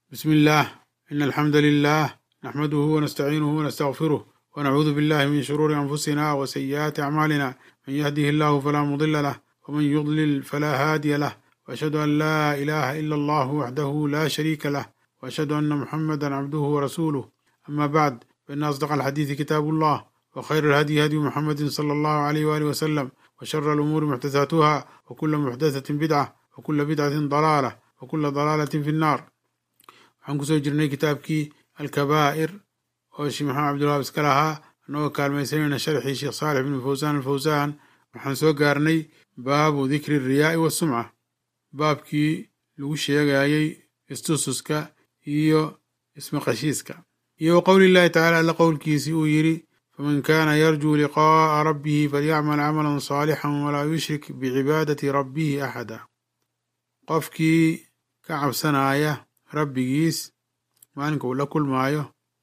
بسم الله إن الحمد لله نحمده ونستعينه ونستغفره ونعوذ بالله من شرور أنفسنا وسيئات أعمالنا من يهده الله فلا مضل له ومن يضلل فلا هادي له وأشهد أن لا إله إلا الله وحده لا شريك له وأشهد أن محمدا عبده ورسوله أما بعد فإن أصدق الحديث كتاب الله وخير الهدي هدي محمد صلى الله عليه وآله وسلم وشر الأمور محدثاتها وكل محدثة بدعة وكل بدعة ضلالة وكل ضلالة في النار waxaan kusoo jirnay kitaabkii alkabaa'ir oo sheekh maxamed cabdulwahab iska lahaa annagoo kaalmaysanayna sharxii sheekh saalix bn fawsaan alfawsaan waxaan soo gaarnay baabu dikri riyaa'i wasumca baabkii lagu sheegayey istususka iyo ismaqashiiska iyo wa qowli llahi tacaala alla qowlkiisii uu yidhi faman kaana yarjuu liqaa'a rabbihi falyacmal camalan saalixan walaa yushrik bicibaadati rabbihi axada qofkii ka cabsanaya rabbigiis maalinka uu la kulmaayo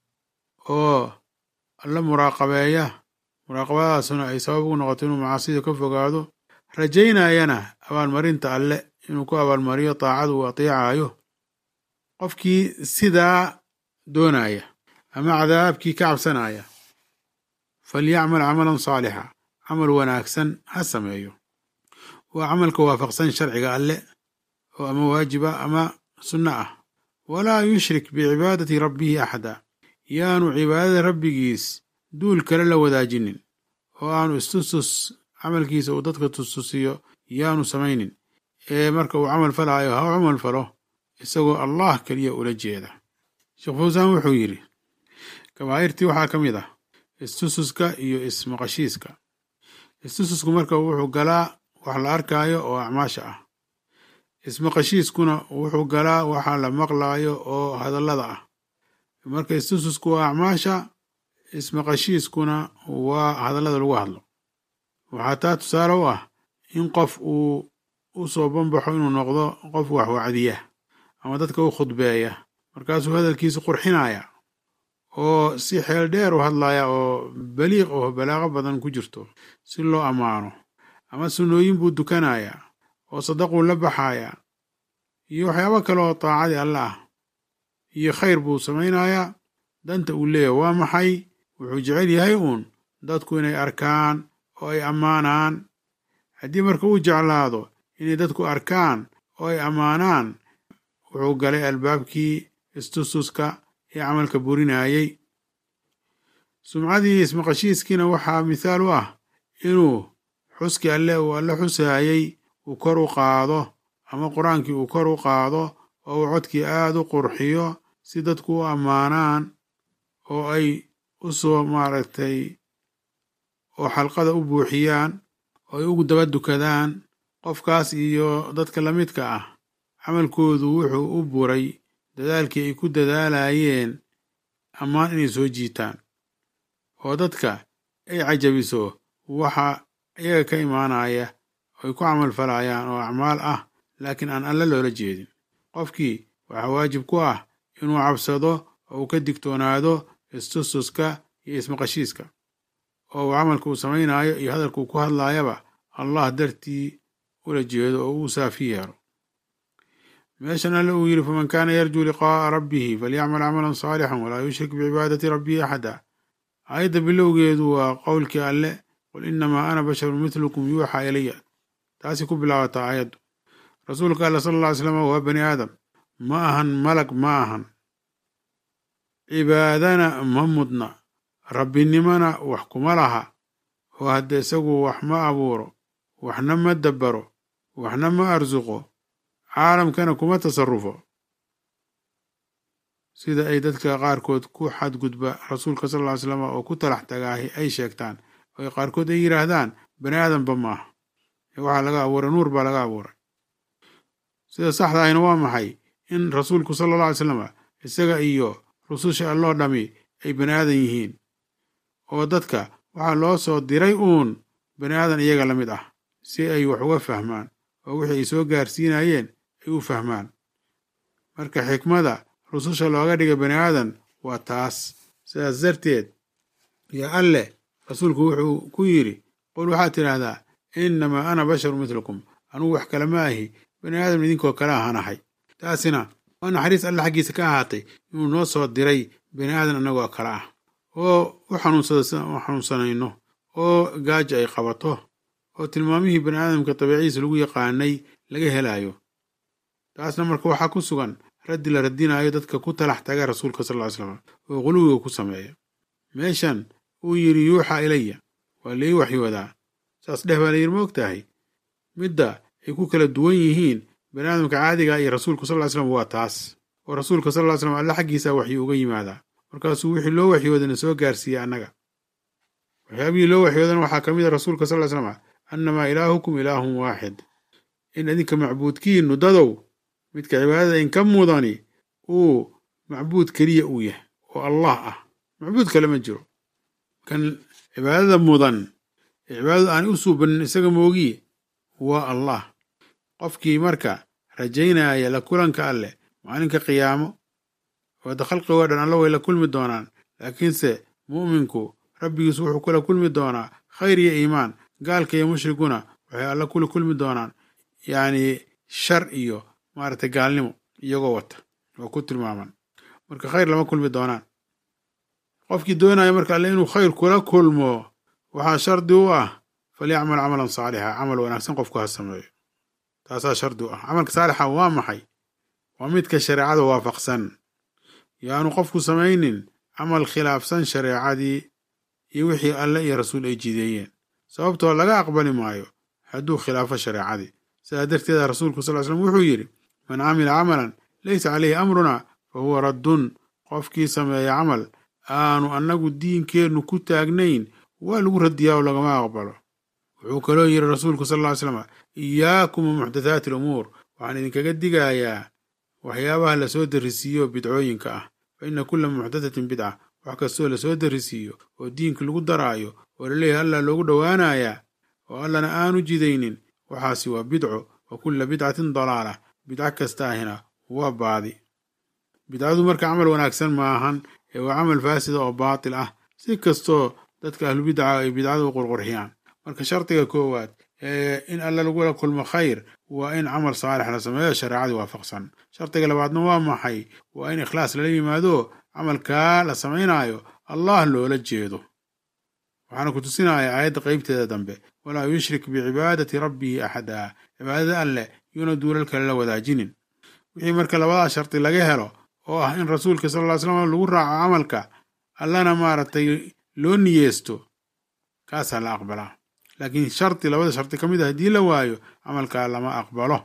oo alla muraaqabeeya muraaqabadaasuna ay sabab ugu noqoto inuu macaasida ka fogaado rajaynayana abaalmarinta alle inuu ku abaalmariyo daacada uu ateecayo qofkii sidaa doonaya ama cadaabkii ka cabsanaya falyacmal camalan saalixa camal wanaagsan ha sameeyo waa camalka waafaqsan sharciga alle oo ama waajiba ama sunno ah walaa yushrik bicibaadati rabbihi axada yaanu cibaadada rabbigiis duul kale la wadaajinin oo aanu istustus camalkiisa uu dadka tustusiyo yaanu samaynin ee marka uu camal falaayo ha u camal falo isagoo allah keliya ula jeeda sheekh fawsaan wuxuu yidhi kabaa'irtii waxaa ka mid ah istususka iyo ismaqashiiska istususku marka wuxuu galaa wax la arkaayo oo acmaasha ah ismaqashiiskuna wuxuu galaa waxa la maqlaayo oo hadallada ah marka istususku waa acmaasha ismaqashiiskuna waa hadallada lagu hadlo waxaa taa tusaale u ah in qof uu u soo banbaxo inuu noqdo qof wax wacdiya ama dadka u khudbeeya markaasuu hadalkiisa qurxinaya oo si xeel dheer u hadlaya oo baliiq oo balaaqo badan ku jirto si loo ammaano ama sunnooyin buu dukanaya oo sadaquu la baxaaya iyo waxyaabo kale oo daacadii alle ah iyo khayr buu samaynayaa danta uu leeyahay waa maxay wuxuu jecel yahay uun dadku inay arkaan oo ay ammaanaan haddii marka uu jeclaado inay dadku arkaan oo ay ammaanaan wuxuu galay albaabkii istustuska ee camalka burinayey sumcadii ismaqashiiskiina waxaa mithaal u ah inuu xuski alle uu alle xusaayey uu kor u qaado ama qur-aankii uu kor u qaado oo uu codkii aad u qurxiyo si dadku u ammaanaan oo ay u soo maaragtay oo xalqada u buuxiyaan oo ay ugu daba dukadaan qofkaas iyo dadka la midka ah camalkoodu wuxuu u buray dadaalkii ay ku dadaalayeen ammaan inay soo jiitaan oo dadka ay cajabiso waxa iyaga ka imaanaya ay ku camal falayaan oo acmaal ah laakiin aan alle loola jeedin qofkii waxaa waajib ku ah inuu cabsado oo uu ka digtoonaado istustuska iyo ismaqashiiska oo uu camalka uu samaynayo iyo hadalka uu ku hadlaayaba allah dartii ula jeedo oo uu saafi yeero meeshan alle uu yidhi faman kaana yarjuu liqaa'a rabbihi falyacmal camalan saalixan walaa yushrik bicibaadati rabbihi axada aayadda bilowgeedu waa qowlkii alle qul inamaa ana basharun mitlukum yuuxaa ilaya taasi ku bilaabataa aayaddu rasuulka alla sala alla ly slam waa bani aadam ma ahan malag ma ahan cibaadana ma mudna rabbinimona wax kuma laha oo hadda isagu wax ma abuuro waxna ma dabbaro waxna ma arsuqo caalamkana kuma tasarrufo sida ay dadka qaarkood ku xadgudba rasuulka sal ly slam oo ku talax tagaahi ay sheegtaan oo qaarkood ay yidhaahdaan bani aadamba maaha waxaa laga abuuray nuur baa laga abuuray sida saxda ahina waa maxay in rasuulku sala alla alay slam isaga iyo rususha alloo dhami ay bani aadan yihiin oo dadka waxaa loo soo diray uun bani aadan iyaga la mid ah si ay wax uga fahmaan oo wixii ay soo gaarsiinayeen ay u fahmaan marka xikmada rususha looga dhigay bani aadan waa taas sidaas darteed yo alleh rasuulku wuxuu ku yidhi qul waxaad tidhaahdaa innamaa ana basharu mitlukum anugu wax kale ma ahi bani aadam idinkoo kale ahaan ahay taasina oo naxariis alle xaggiisa ka ahaatay inuu noo soo diray bani aadan annagoo kale ah oo u xanuunsanayno oo gaaja ay qabato oo tilmaamihii bani aadamka dabeiciisa lagu yaqaanay laga helaayo taasna marka waxaa ku sugan raddi la radinaayo dadka ku talax taga rasuulka sal ly slam oo quluwiga ku sameeya meeshan uu yidhi yuuxa ilaya waa lai waxyoodaa saas dheh baa layidhi ma og tahay midda ay ku kala duwan yihiin bani aadamka caadiga iyo rasuulku sal ly slam waa taas oo rasuulka sal ly slam alle xaggiisa waxyi uga yimaadaa markaasuu wixii loo waxyoodana soo gaarsiiya annaga waxyaabihii loo waxyoodana waxaa ka mid a rasuulka sal ly slam annamaa ilaahukum ilaahun waaxid in idinka macbuudkiinnu dadow midka cibaadada inka mudani uu macbuud keliya uu yahay oo allah ah macbuud kale ma jiro kan cibaadada mudan ee cibaadadu aan u suubanin isaga moogiye waa allah qofkii marka rajaynaya la kulanka alleh maalinka qiyaamo wada khalqigoo dhan alla way la kulmi doonaan laakiinse mu'minku rabbigiisu wuxuu kula kulmi doonaa khayr iyo iimaan gaalka iyo mushriguna waxay alla kula kulmi doonaan yacni shar iyo maaragtay gaalnimo iyagoo wata oo ku tilmaaman marka khayr lama kulmi doonaan qofkii doonaya marka alle inuu khayr kula kulmo waxaa shardi u ah falyacmal camalan saalixa camal wanaagsan qofku ha sameeyo taasaa shardi u ah camalka saalixa waa maxay waa midka shareecada waafaqsan yaanu qofku samaynin camal khilaafsan shareecadii iyo wixii alle iyo rasuul ay jideeyeen sababtoo laga aqbali maayo hadduu khilaafo shareecadii sidaa darteeda rasuulku sal ly slam wuxuu yidhi man camila camalan laysa caleyhi amruna fa huwa raddun qofkii sameeya camal aanu annagu diinkeennu ku taagnayn waa lagu radiyaa oo lagama aqbalo wuxuu kaloo yidhi rasuulku sal ly slam iyaakum wa muxdathaati alumuur waxaan idinkaga digayaa waxyaabaha lasoo darisiiyo bidcooyinka ah fa inna kulla muxdathatin bidca wax kastoo lasoo darisiiyo oo diinka lagu daraayo oo laleeyahay allah loogu dhowaanayaa oo allana aanu jidaynin waxaasi waa bidco wa kulla bidcatin dalaala bidco kastaahina waa baadi bidcadu marka camal wanaagsan maahan ee waa camal faasida oo baatil ah si kastoo dadka ahlubidca ay bidcada u qurqurxiyaan marka shardiga koowaad ee in alla lagula kulmo khayr waa in camal saalix la sameeyo shareecadii waafaqsan shardiga labaadna waa maxay waa in ikhlaas lala yimaado camalkaa la samaynaayo allah loola jeedo waxaana ku tusinaya aayadda qeybteeda dambe walaa yushrik bicibaadati rabbihi axada cibaadada alleh yuuna duulal kale la wadaajinin wixii marka labadaa shardi laga helo oo ah in rasuulka sal ly slam lagu raaco camalka allana maaragtay loo niyeesto kaasaa la aqbalaa laakiin shardi labada shardi ka mid a haddii la waayo camalkaa lama aqbalo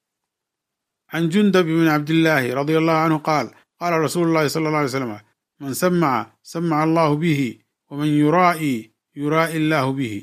can jundab ibni cabdillaahi radia allahu canhu qaal qaala rasuulu llahi sala alla alay slam man samaca samaca allahu bihi waman yuraa'i yuraa'i illaahu bihi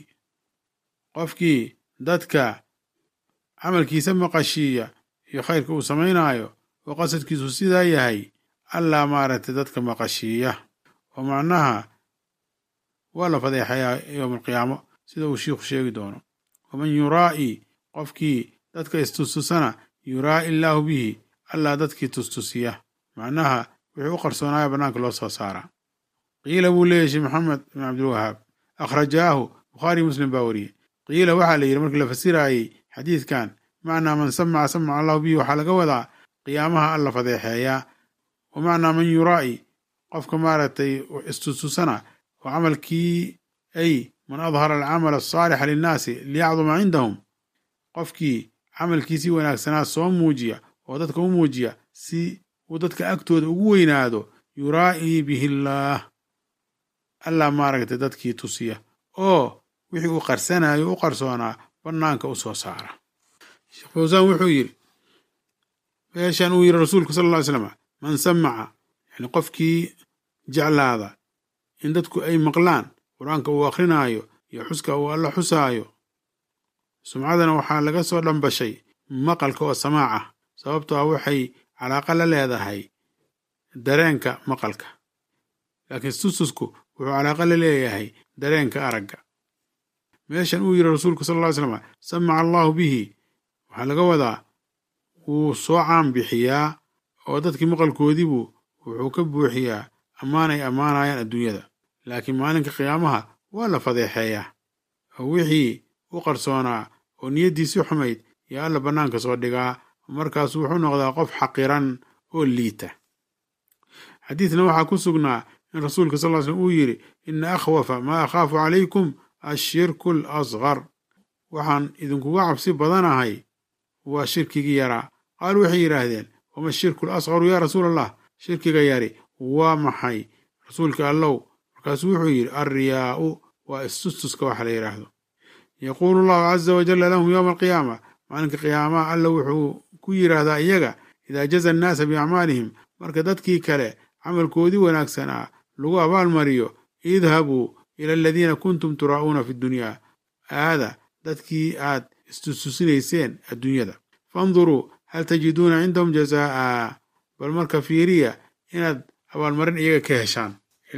qofkii dadka camalkiisa maqashiiya iyo khayrka uu samaynaayo oo qasadkiisu sidaa yahay allaa maaragtay dadka maqashiiya oo macnaha waa la fadeexayaa yowma alqiyaamo sida uu shiikhu sheegi doono waman yuraa'i qofkii dadka istustusana yuraa'i illaahu bihi allaa dadkii tustusiya macnaha wixii u qarsoonaaya bannaanka loo soo saaraa qiila buu leeyahy sheekh maxamed bin cabdilwahaab akhrajaahu bukhaari muslim baa wariyey qiila waxaa la yidhi markii la fasiraayey xadiidkan macnaa man samaca samaca allahu bihi waxaa laga wadaa qiyaamaha alla fadeexeeyaa wa macnaa man yuraa'i qofka maaragtay istustusana oo camalkii ay man adhara alcamala asaalixa linnaasi liyacduma cindahum qofkii camalkiisii wanaagsanaa soo muujiya oo dadka u muujiya si uu dadka agtooda ugu weynaado yuraa'ii bihi illaah allah maaragtay dadkii tusiya oo wixii uu qarsanayo u qarsoonaa bannaanka u soo saara sheekh fawsaan wuxuu yidhi meeshan uu yidhi rasuulku sala alla ly slam man samaca yani qofkii jeclaada in dadku ay maqlaan qur-aanka uu akrinaayo iyo xuska uu alla xusaayo sumcadana waxaa laga soo dhambashay maqalka oo samaac ah sababtoo ah waxay calaaqa la leedahay dareenka maqalka laakiin sustusku wuxuu calaaqa la leeyahay dareenka aragga meeshan uu yidhi rasuulku sal ll ly slam samaca allahu bihi waxaa laga wadaa wuu soo caan bixiyaa oo dadkii maqalkoodiibuu wuxuu ka buuxiyaa ammaan ay ammaanayaan adduunyada laakiin maalinka qiyaamaha waa la fadeexeeyaa oo wixii u qarsoonaa oo niyaddiisii xumayd yaa alla bannaanka soo dhigaa markaasu wuxuu noqdaa qof xaqiran oo liita xadiidna waxaa ku sugnaa in rasuulka sal ly slm uu yidhi ina akhwafa maa akhaafu calaykum ashirku alasgar waxaan idinkuga cabsi badanahay waa shirkigii yaraa qaaluu waxay yidhaahdeen wama shirku alasgaru yaa rasuul allah shirkiga yari waa maxay rasuulka allow markaasuu wuxuu yidhi alriyaa'u waa istustuska waxa la yidhaahdo yaquulu allahu caza wajalla lahum yowma alqiyaama maalinka qiyaamaha alla wuxuu ku yidhaahdaa iyaga idaa jaza annaasa biacmaalihim marka dadkii kale camalkoodii wanaagsanaa lagu abaalmariyo idhabuu ila aladiina kuntum turaa'uuna fi ddunyaa aada dadkii aad istustusinayseen adduunyada fanduruu hal tajiduuna cindahum jazaa'a bal marka fiiriya inaad abaalmarin iyaga ka heshaan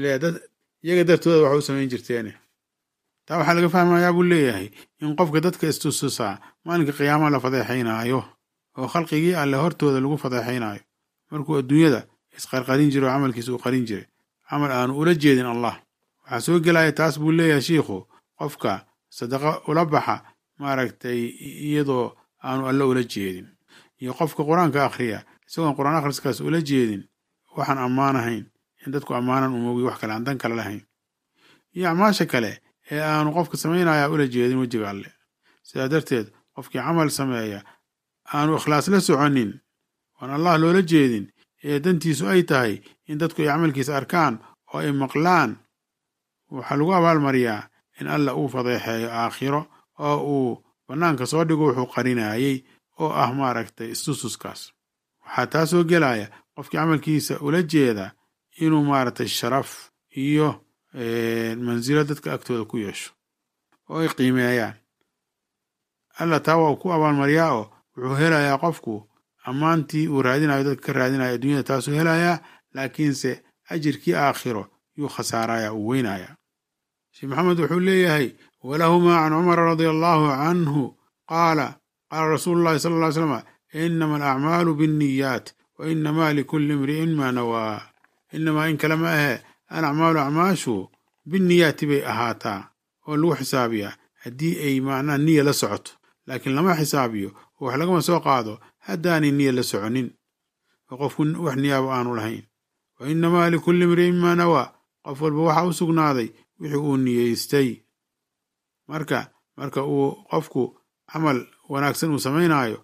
iyaga dartooda waxa u samayn jirteene taa waxaa laga fahmayaa buu leeyahay in qofka dadka istustusaa maalinka qiyaamaha la fadeexaynaayo oo khalqigii alle hortooda lagu fadeexaynaayo markuu adduunyada isqarqarin jiro oo camalkiisa uu qarin jiray camal aanu ula jeedin allah waxaa soo gelaya taas buu leeyahay shiikhu qofka sadaqo ula baxa maaragtay iyadoo aanu alle ula jeedin iyo qofka qur-aanka akhriya isagoon qur-aan akhriskaas ula jeedin waxaan ammaanahayn in dadku ammaanan umoogiy wax kale aan dan kale lahayn iyo acmaasha kale ee aanu qofka samaynaya ula jeedin wejiga alle sidaa darteed qofkii camal sameeya aanu ikhlaas la soconin oon allah loola jeedin ee dantiisu ay tahay in dadku ay camalkiisa arkaan oo ay maqlaan waxaa lagu abaalmariyaa in alla uu fadeexeeyo aakhiro oo uu bannaanka soo dhigo wuxuu qarinayey oo ah maaragtay istustuskaas waxaa taa soo gelaya qofkii camalkiisa ula jeeda inuu maaragtay sharaf iyo mansilo dadka agtooda ku yeesho oo ay qiimeeyaan alla taa waa ku abaalmariyaa oo wuxuu helayaa qofku ammaantii uu raadinayo dadka ka raadinayo adduunyada taasuu helayaa laakiinse ajirkii aakhiro yuu khasaaraya uu weynaya sheekh maxamed wuxuu leeyahay walahumaa can cumara radia allahu canhu qaala qaala rasuulu llahi sala ll ly slama inama alacmaalu binniyaat wa inamaa likulli imri'in maa nawaa inamaa in kale ma ahe alacmaalu acmaashu binniyaati bay ahaataa oo lagu xisaabiyaa haddii ay macnaha niya la socoto laakiin lama xisaabiyo oo wax lagama soo qaado haddaanay niya la soconin oo qofku wax niyaaba aanu lahayn wa inamaa likulli imri'in maa nawaa qof walba waxaa u sugnaaday wixii uu niyeystay marka marka uu qofku camal wanaagsan uu samaynaayo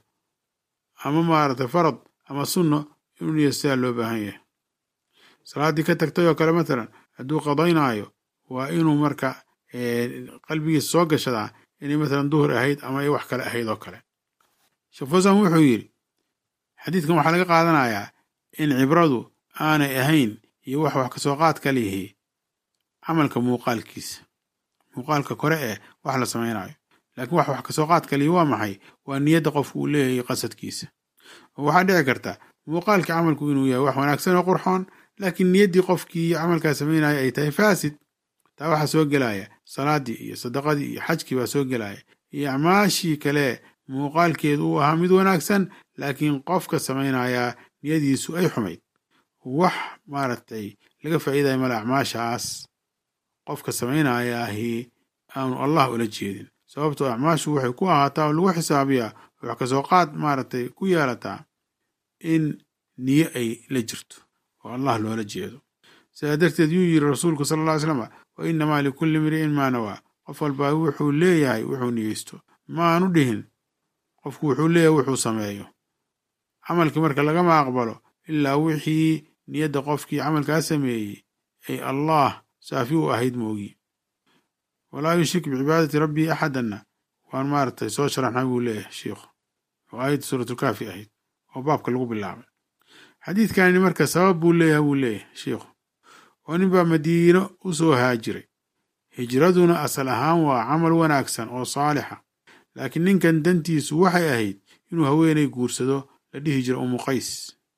ama maaragtay farad ama sunno inuu niyeystayaa loo baahan yahay salaaddii ka tagtay oo kale matalan hadduu qadaynaayo waa inuu marka qalbigiisa soo gashadaa inay matalan duhur ahayd ama ay wax kale ahayd oo kale sheekh fusan wuxuu yidhi xadiidkan waxaa laga qaadanayaa in cibradu aanay ahayn iyo wax wax kasoo qaad ka lihi camalka muuqaalkiisa muuqaalka kore ee wax la samaynayo laakiin wax wax kasoo qaad ka lihi waa maxay waa niyadda qofku uu leeyahay qasadkiisa oo waxaa dhici karta muuqaalkii camalku inuu yahay wax wanaagsan oo qurxoon laakiin niyaddii qofkii camalkaa samaynaya ay tahay faasid taa waxaa soo gelaya salaaddii iyo sadaqadii iyo xajkii baa soo gelaya iyo acmaashii kale muuqaalkeedu uu ahaa mid wanaagsan laakiin qofka samaynayaa niyadiisu ay xumayd wax maaragtay laga faa'iidaya male acmaashaas qofka samaynayaahi aanu allah ula jeedin sababtoo acmaashu waxay ku ahaataa oo lagu xisaabiyaa wax kasoo qaad maaragtay ku yeelataa in niyo ay la jirto oo allah loola jeedo sidaa darteed yuu yidhi rasuulku sala alla ly slama wa inamaa likulli imri'in maa nawaa qof walbaa wuxuu leeyahay wuxuu niyeysto maanu dhihin qofku wuxuu leeyahay wuxuu sameeyo camalkii marka lagama aqbalo ilaa wixii niyadda qofkii camalkaa sameeyey ay allah saafi u ahayd moogi walaa yushrik bicibaadati rabbii axadanna waan maaragtay soo sharaxnay buu leeyahay sheikhu oo aayadda suuratulkaafi ahayd oo baabka lagu bilaabay xadiidkani marka sabab buu leeyahay buu leeyahay sheikhu oo nin baa madiino u soo haajiray hijraduna asal ahaan waa camal wanaagsan oo saalixa laakiin ninkan dantiisu waxay ahayd inuu haweenay guursado la dhihi jira umu qays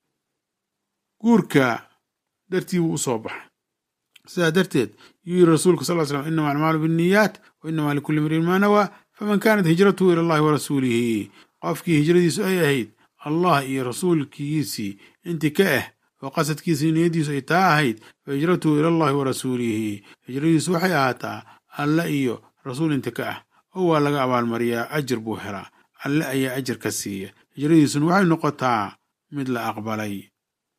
guurka dartii buu u soo baxay sidaa darteed yuu yiri rasuulku sal slam inama acmaalu binniyaat wa inamaa likulli mriin maa nawaa faman kaanat hijratuhu ila allahi wa rasuulihi qofkii hijradiisu ay ahayd allah iyo rasuulkiisii intii ka ah oo qasadkiisii niyadiisu ay taa ahayd fa hijratuhu ila allahi wa rasuulihi hijradiisu waxay ahaataa alle iyo rasuul inta ka ah oo waa laga abaalmariyaa ajir buu helaa alle ayaa ajir ka siiya hijradiisuna waxay noqotaa mid la aqbalay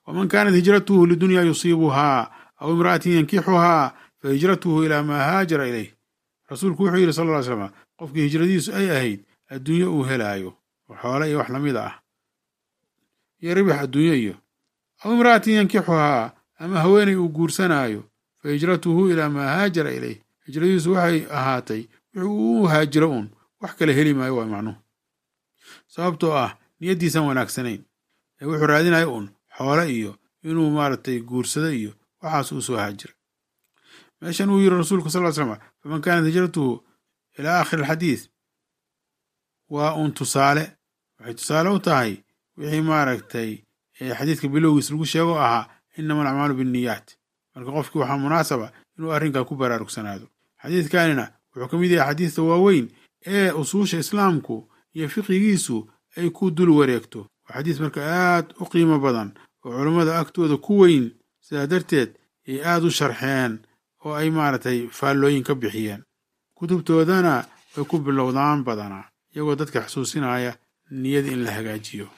waman kaanat hijratuhu lidunya yusiibuhaa aw imra'atin yankixuhaa fa hijratuhu ilaa maa haajara ilayh rasuulku wuxuu yidhi sal ll ly slam qofkii hijradiisu ay ahayd adduunyo uu helaayo oo xoole iyo wax lamid ah iyo ribix adduunyo iyo aw imra'atin yankixuhaa ama haweenay uu guursanaayo fa hijratuhu ilaa maa haajara ilayh hijradiisu waxay ahaatay wixii uu u haajiro uun wax kale heli maayo waa macnuhu sababtoo ah niyaddiisan wanaagsanayn ee wuxuu raadinayo uun xoole iyo inuu maaragtay guursado iyo waxaas uu soo haajira meeshan uu yiri rasuulku sal ly slam faman kaanat hijratuhu ilaa aakhiri alxadiis waa uun tusaale waxay tusaale u tahay wixii maaragtay xadiidka bilowgiis lagu sheego ahaa inama alacmaalu binniyaat marka qofkii waxaa munaasaba inuu arrinkaa ku baraarugsanaado xadiidkanina wuxuu ka mid yahay xadiista waaweyn ee usuusha islaamku iyo fiqigiisu ay ku dul wareegto waa xadiis marka aad u qiimo badan oo culammada agtooda ku weyn sidaa darteed ay aad u sharxeen oo ay maaragtay faallooyin ka bixiyeen kutubtoodana way ku bilowdaan badanaa iyagoo dadka xusuusinaya niyada in la hagaajiyo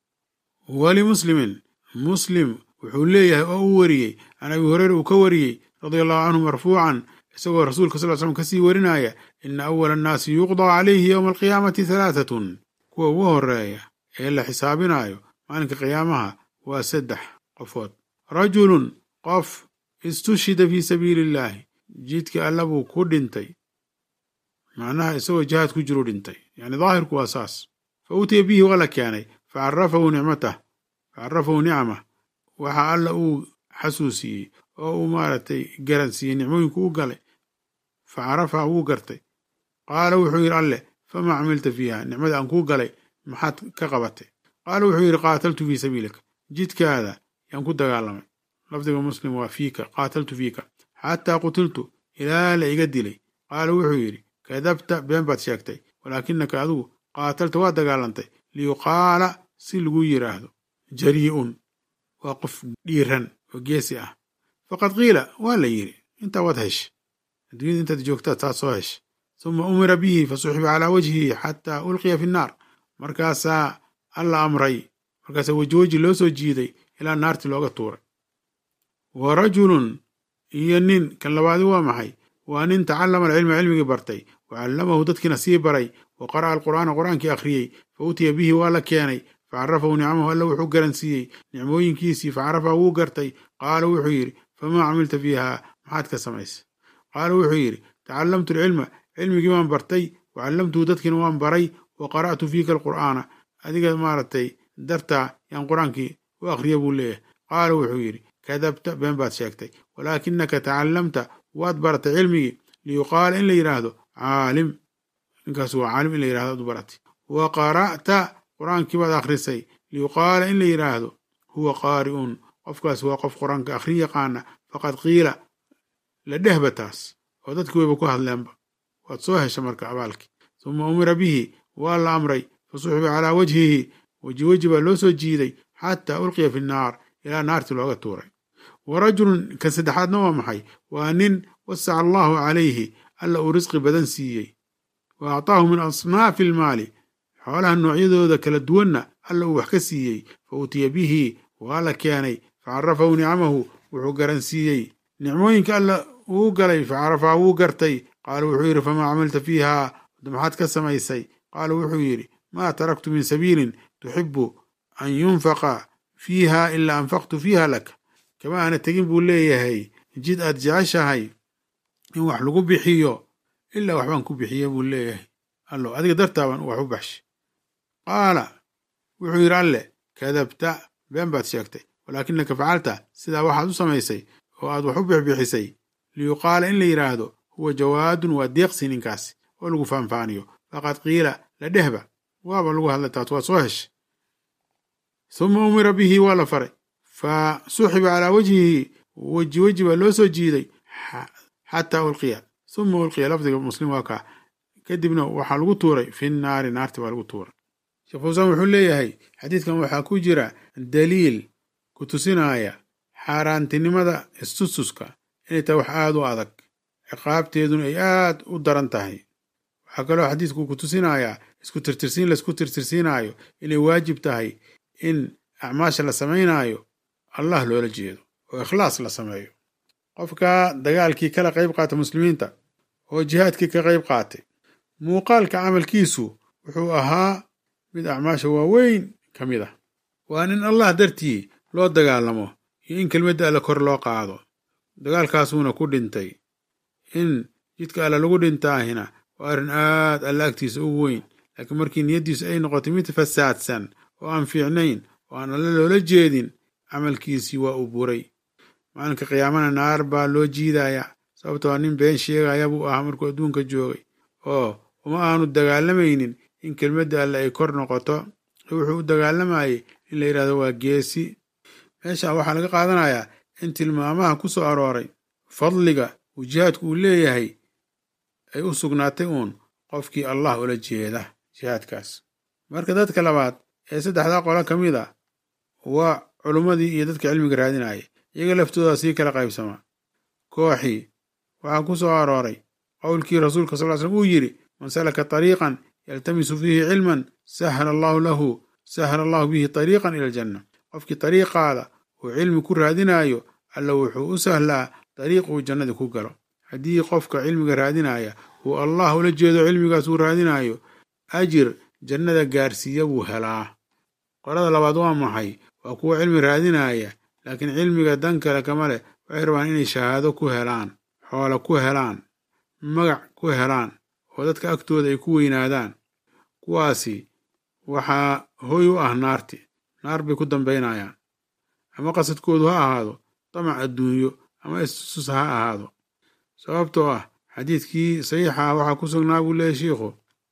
wali muslimin muslim wuxuu leeyahay oo uu wariyey can abi hureyra uu ka wariyey radia allahu canhu marfuucan isagoo rasuulka sal l slam kasii warinaya ina awala annaasi yuqdaa calayhi yowma alqiyaamati halaatatun kuwa ugu horeeya ee la xisaabinayo maalinka qiyaamaha waa saddex qofood rajulun qof istushhida fii sabiili illaahi jidka alla buu ku dhintay macnaha isagoo jihaad ku jiru dhintay yani daahirku waa saas fa utiya bihi waa la keenay facarafahu nicmatah facarafahu nicmah waxa alla uu xasuusiyey oo uu maaragtay garansiiyey nicmooyinku u galay fa carafaha wuu gartay qaala wuxuu yidhi alleh famaa camilta fiiha nicmada aan kuu galay maxaad ka qabatay qaala wuxuu yidhi qaataltu fii sabiilika jidkaada yaan ku dagaalamay lafdiga muslim waa fiika qaataltu fiika xataa qutiltu ilaa la iga dilay qaala wuxuu yidhi kadabta been baad sheegtay walaakinaka adigu qaatalta waa dagaalantay liyuqaala si lagu yidhaahdo jarii'un waa qof dhiiran oo geesi ah faqad qiila waa la yidhi intaa waad hesha adduunyada intaad joogtaad taad soo hesha suma umira bihi fasuxiba calaa wajhihi xataa ulqiya fi nnaar markaasaa alla amray markaasaa weji weji loo soo jiiday ilaa naartii looga tuuray wa rajulun iyo nin kan labaadi waa maxay waa nin tacallama alcilma cilmigii bartay wa callamahu dadkiina sii baray wa qara'a alqur'aana qur'aankii akhriyey fa utiya bihi waa la keenay facarafahu nicamahu alla wuxuu garansiiyey nicmooyinkiisii facarafaha wuu gartay qaala wuxuu yidhi famaa camilta fiiha maxaad ka samaysay qaala wuxuu yidhi tacallamtu alcilma cilmigii waan bartay wa callamtuhu dadkiina waan baray wa qara'tu fiika alqur'aana adiga maaragtay dartaa yaan qur-aankii u akhriya buu leeyahay qaala wuxuu yidhi kadabta been baad sheegtay walaakinaka tacallamta waad baratay cilmigii liyuqaala in la yidhaahdo caalim ninkaas waa caalim in la yidhahdo ad u baratay wa qara'ta qur-aankii baad akhrisay liyuqaala in la yidhaahdo huwa qaari'un qofkaas waa qof qur-aanka akhrin yaqaana faqad qiila la dhehba taas oo dadkii wayba ku hadleenba waad soo hesha marka abaalkii suma umira bihi waa la amray fasuxiba calaa wajhihi weji weji baa loo soo jiiday xataa ulqiya fi nnaar ilaa naartii looga tuuray wa rajulun kan saddexaadna waa maxay waa nin wasaca allahu calayhi alla uu risqi badan siiyey wa actaahu min asnaafi almaali xoolaha noocyadooda kala duwanna alla uu wax ka siiyey fa utiya bihi waa la keenay facarafahu nicamahu wuxuu garansiiyey nicmooyinka alla uu galay facarafaha wuu gartay qaala wuxuu yidhi famaa camilta fiiha maxaad ka samaysay qaala wuxuu yidhi maa taraktu min sabiilin tuxibu an yunfaqa fiiha ilaa anfaqtu fiiha lak kama aana tegin buu leeyahay jid aad jeceshahay in wax lagu bixiyo ilaa waxbaan ku bixiye buu leeyahay allo adiga dartaaban wax u baxshay qaala wuxuu yidhi alle kadabta been baad sheegtay walaakinaka facalta sidaa waxaad u samaysay oo aad wax u bixbixisay liyuqaala in la yidhaahdo huwa jawaadun waa deeqsi ninkaasi oo lagu faanfaaniyo faqad qiila la dhehba waaba lagu hadlay taas waa soo heshay suma umira bihi waa la faray fa suxiba calaa wajhihi weji weji baa loo soo jiiday xataa ulqiya suma ulqiya lafdiga muslim waa kaa kadibna waxaa lagu tuuray fi naari naarti baa lagu tuuray sheekh fuusaan wuxuu leeyahay xadiidkan waxaa ku jira daliil ku tusinaya xaaraantinimada istustuska inay tahay wax aada u adag ciqaabteeduna ay aad u daran tahay waxaa kaloo xadiidku ku tusinayaa isku tirtirsiin laisku tirtirsiinaayo inay waajib tahay in acmaasha la samaynaayo allah loola jeedo oo ikhlaas la sameeyo qofka dagaalkii kala qayb qaata muslimiinta oo jihaadkii ka qayb qaatay muuqaalka camalkiisu wuxuu ahaa mid acmaasha waaweyn ka mid ah waa in allah dartii loo dagaalamo iyo in kelmadda alle kor loo qaado dagaalkaasuuna ku dhintay in jidka alle lagu dhintaahina waa arrin aad alla agtiisa ugu weyn laakiin markii niyaddiisu ay noqotay mid fasaadsan oo aan fiicnayn oo aan alle loola jeedin camalkiisii waa uu buray maalinka qiyaamana naar baa loo jiidayaa sababtoo nin been sheegaya buu ahaa markuu adduunka joogay oo uma aanu dagaalamaynin in kelmadda alle ay kor noqoto wuxuu u dagaalamayay in la yidhahdo waa geesi meesha waxaa laga qaadanayaa in tilmaamaha ku soo arooray fadliga uu jihaadku uu leeyahay ay u sugnaatay uun qofkii allah ula jeeda jihaadkaas marka dadka labaad ee saddexdaa qolo ka mid a waa culummadii iyo dadka cilmiga raadinaya iyaga laftooda sii kala qaybsama kooxii waxaa ku soo arooray qowlkii rasuulka sal slm uu yidhi man salaka tariiqan yaltamisu fiihi cilman sahla allahu lahu sahla allahu bihi tariiqan ila aljanna qofkii tariiqaada uu cilmi ku raadinaayo alla wuxuu u sahlaa dariiq uu jannadii ku galo haddii qofka cilmiga raadinaya uu allah ula jeedo cilmigaas uu raadinayo ajir jannada gaarsiiya buu helaa qolada labaad waa maxay waa kuwa cilmi raadinaya laakiin cilmiga dan kale kama leh waxay rabaan inay shahaado ku helaan xoolo ku helaan magac ku helaan oo dadka agtooda ay ku weynaadaan kuwaasi waxaa hoy u ah naarti naar bay ku dambaynayaan ama qasadkoodu ha ahaado damac adduunyo ama istusus ha ahaado sababtoo ah xadiidkii saxiixa ah waxaa ku sugnaa buu leeyahy shiikhu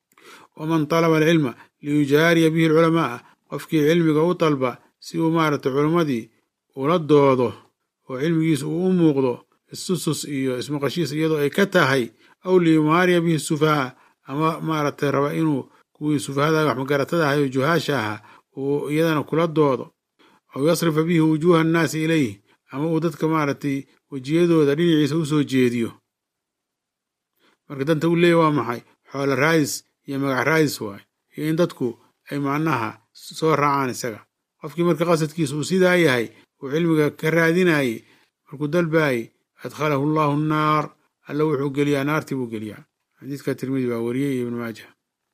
waman talaba alcilma liyujaariya bihi alculamaaa qofkii cilmiga u dalba si uu maaragtay culammadii ula doodo oo cilmigiisa uu u muuqdo istusus iyo ismaqashiis iyadoo ay ka tahay aw liyumaariya bihi sufahaa ama maaragtay raba inuu kuwii sufahada wax magaratada ahay oo juhaasha ahaa uu iyadana kula doodo aw yasrifa bihi wujuuha annaasi ilayh ama uu dadka maaragtay wejiyadooda dhinaciisa u soo jeediyo marka danta uu leeyahy waa maxay xoolo raadis iyo magac raadis waay iyo in dadku ay macnaha soo raacaan isaga qofkii marka qasadkiisa uu sidaa yahay uu cilmiga ka raadinayey markuu dalbaayey adkhalahu allahu annaar alla wuxuu geliyaa naartii buu geliyaa xadiidka tirmidi baa wariyey iyo ibnu maaja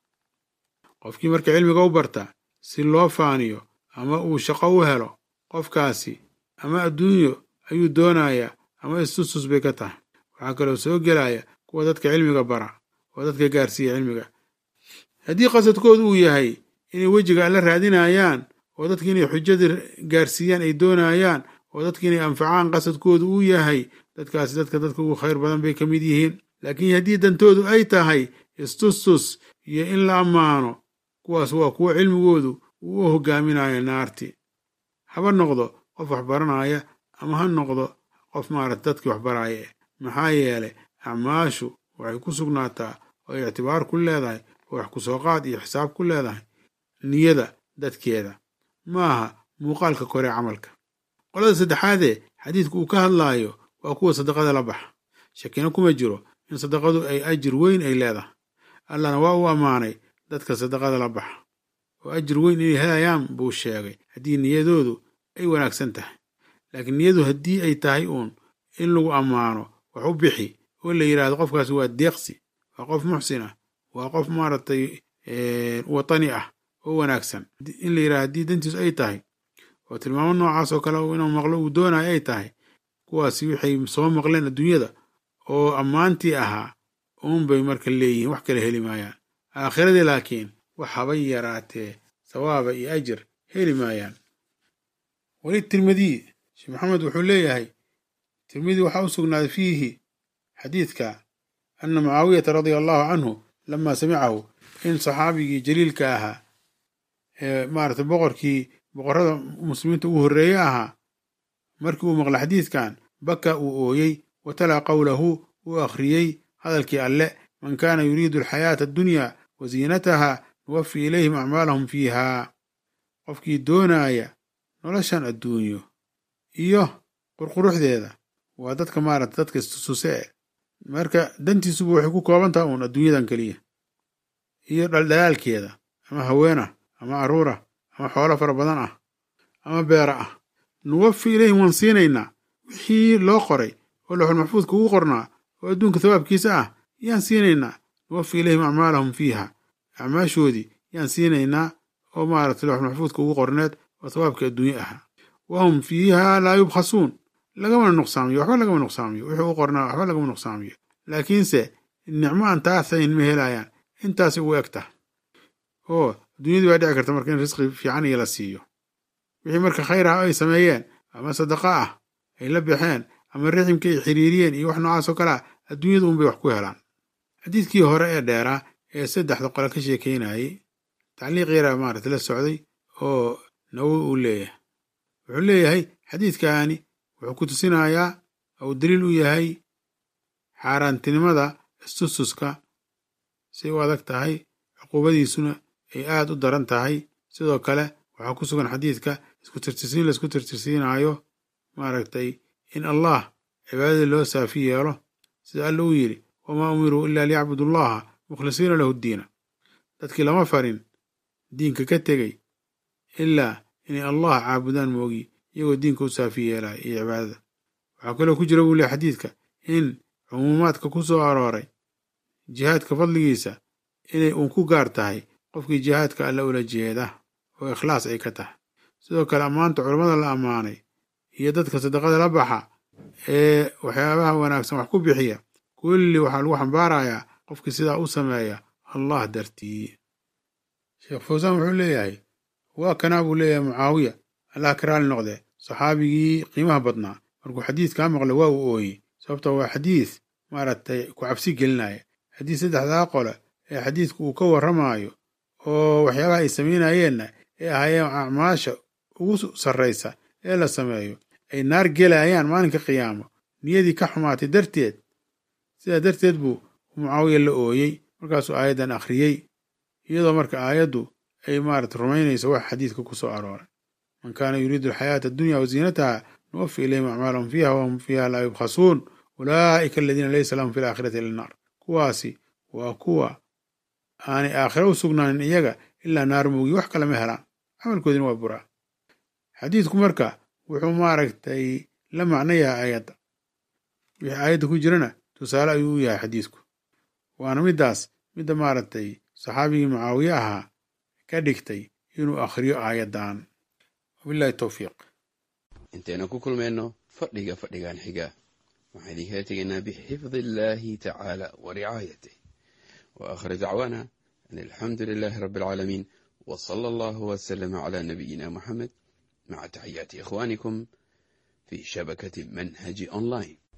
qofkii marka cilmiga u barta si loo faaniyo ama uu shaqo u helo qofkaasi ama adduunyo ayuu doonayaa ama istustus bay ka tahay waxaa kaloo soo gelaya kuwa dadka cilmiga bara oo dadka gaarsiiya cilmiga haddii qasadkoodu uu yahay inay wejiga alla raadinayaan oo dadka inay xujada gaarsiiyaan ay doonayaan oo dadka inay anfacaan qasadkoodu uu yahay dadkaasi dadka dadka ugu khayr badan bay ka mid yihiin laakiin haddii dantoodu ay tahay istustus iyo in la ammaano kuwaas waa kuwo cilmigoodu uu u hogaaminayo naarti haba noqdo qof wax baranaya ama ha noqdo qof maarata dadkii wax baraaye maxaa yeelay acmaashu waxay ku sugnaataa oo ay ictibaar ku leedahay oo wax ku soo qaad iyo xisaab ku leedahay niyada dadkeeda maaha muuqaalka kore camalka qolada saddexaadee xadiidku uu ka hadlaayo waa kuwa sadaqada la baxa shakina kuma jiro in sadaqadu ay ajir weyn ay leedahay allahna waa uu ammaanay dadka sadaqada la baxa oo ajir weyn inay helayaan buu sheegay haddii niyadoodu ay wanaagsan tahay laakiin niyadu haddii ay tahay uun in lagu ammaano wax u bixi oo la yidhaahdo qofkaasi waa deeqsi waa qof muxsin ah waa qof maaragtay watani ah oo wanaagsan in la yidhahdo haddii dantiisu ay tahay oo tilmaamo noocaas oo kale inuu maqlo uu doonayo ay tahay kuwaasi waxay soo maqleen adduunyada oo ammaantii ahaa uunbay marka leeyihiin wax kale heli maayaan aakhiradii laakiin wax habay yaraatee sawaaba iyo ajir heli maayaan weli tirmidiy sheekh maxamed wuxuu leeyahay tirmidi waxaa u sugnaaday fiihi xadiidka ana mucaawiyata radia allahu canhu lama samicahu in saxaabigii jaliilka ahaa ee maarata boqorkii boqorrada muslimiinta ugu horreeye ahaa markii uu maqla xadiidkan baka uu ooyey wa talaa qowlahu uu akhriyey hadalkii alle man kaana yuriidu alxayaata addunya wa ziinataha nuwafi ilayhim acmaalahum fiiha qofkii doonaaya noloshan adduunyo iyo qurquruxdeeda waa dadka maarata dadka istususe marka dantiisuba waxay ku kooban taha uun adduunyadan keliya iyo dhaldhalaalkeeda ama haweena ama carruura ama xoolo fara badan ah ama beera ah nuwafi ilayhim waan siinaynaa wixii loo qoray oo looxul maxfuudka ugu qornaa oo adduunka thawaabkiisa ah yaan siinaynaa nuwafi ilayhim acmaalahum fiiha acmaashoodii yaan siinaynaa oo maaragtay looxul maxfuudka ugu qorneed oo thawaabka adduunye ahaa wahum fiiha laa yubkhasuun lagamana nuqsaamiyo waxba lagama nuqsaamiyo wixii u qornaa waxba lagama nuqsaamiyo laakiinse nicmo aan taasayn ma helayaan intaasi ugu eg tah oo adduunyadii baa dhici karta marka in risqi fiican iyo la siiyo wixii marka khayr ah ay sameeyeen ama sadaqa ah ay la baxeen ama riximka ay xiriiriyeen iyo wax noocaas oo kale ah adduunyada unbay wax ku helaan xadiidkii hore ee dheeraa ee saddexda qole ka sheekeynayay tacliiq yaraa maarata la socday oo nawowi uu leeyahay wuxuu leeyahay xadiidkaani wuxuu ku tusinayaa ou daliil u yahay xaaraantinimada istustuska say u adag tahay cuquubadiisuna ay aad u daran tahay sidoo kale waxaa ku sugan xadiidka isku tirtirsiin laisku tirtirsiinaayo maaragtay in allah cibaadadii loo saafi yeelo sida alla uu yidhi wamaa umiruu ilaa liyacbudu allaha mukhlisiina lahu ddiina dadkii lama farin diinka ka tegey ilaa inay allah caabudaan moogi iyagoo diinka u saafi yeelaya iyo cibaadada waxaa kaloo ku jira buu lehy xadiidka in cumuumaadka ku soo arooray jihaadka fadligiisa inay uun ku gaar tahay qofkii jihaadka alla ula jeeda oo ikhlaas ay ka tahay sidoo kale ammaanta culammada la ammaanay iyo dadka sadaqada la baxa ee waxyaabaha wanaagsan wax ku bixiya kulli waxaa lagu xambaarayaa qofkii sidaa u sameeya allah dartii sheekh fawsaan wuxuu leeyahay waa kanaa buu leeyahay mucaawiya allah ka raali noqde saxaabigii qiimaha badnaa markuu xadiidkaa maqlay waa uu ooyey sababto waa xadiis maaragtay ku cabsi gelinaya haddii saddexdaa qole ee xadiidku uu ka warramaayo oo waxyaabaha ay samaynayeenna ee ahaayeen acmaasha ugu sarraysa ee la sameeyo ay naar gelayaan maalinka qiyaamo niyadii ka xumaatay darteed sidaa darteed buu mucaawiya la ooyey markaasuu aayaddan akhriyey iyadoo marka aayaddu ay maarata rumaynayso wax xadiidka ku soo arooray man kaana yuriidu alxayaata addunya wa ziinataha nuwafi ilayhim acmaalahum fiiha wahum fiiha laa yubkhasuun ulaa'ika aladiina laysa lahum fi laakhirati ila naar kuwaasi waa kuwa aanay aakhira u sugnaanin iyaga ilaa naar moogi wax kale ma helaan camalkoodina waa buraa xadiidku marka wuxuu maaragtay la macno yahay aayadda wixii aayadda ku jirana tusaale ayuu u yahay xadiidku waana middaas midda maaragtay saxaabigii mucaawiye ahaa ka dhigtay inuu akhriyo aayaddan wabillahi towfiiq intaynu ku kulmayno fadhiga fadhigan xiga waxaan idinkala tegaynaa bixifdi illaahi tacaala wa ricaayatih wa aakhir dacwaana an alxamdu lilaahi rabbi alcaalamiin wa sala allahu wasalama calaa nabiyina muxamed maca taxiyaati ikhwaanikum fi shabakati manhaji online